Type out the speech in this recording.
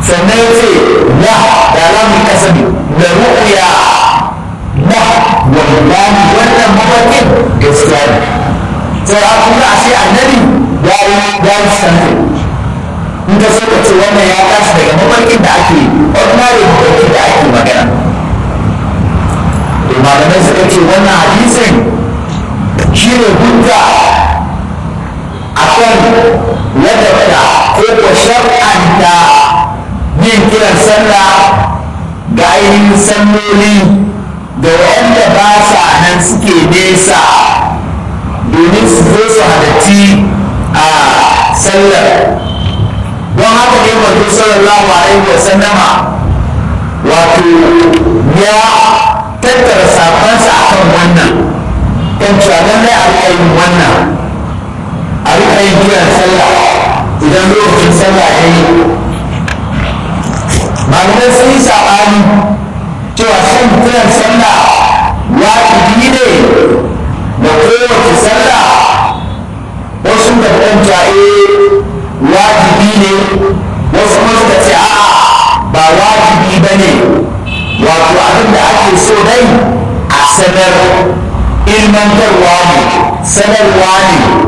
sannan ya ce la da alamun kasabi da ru'ya la wallahi wannan mafarkin gaskiya ne sai a kuma a sai annabi ya yi ya yi sanfe in ka so ka ce wannan ya tashi daga mafarkin da ake ordinary mafarkin da ake magana to malamai suka ce wannan hadisin shi ne hujja a kan ladabta ko ko shar'anta yin kiran sallah ga ainihin salloli da waɗanda ba sa nan suke nesa domin su zo su halarci a sallar don haka ne manzo sallallahu alaihi wa sallama wato ya tattara safansa akan wannan kan cewa lallai a riƙa yin wannan a riƙa yin kiran sallah idan lokacin sallah ya yi malamai sun yi saɓani cewa shan kiran sallah wajibi ne da kowace sallah wasu da ɗanta wajibi ne wasu kuma suka ce a'a ba wajibi ba ne wato abin da ake so dai a sanar ilmantarwa ne sanarwa ne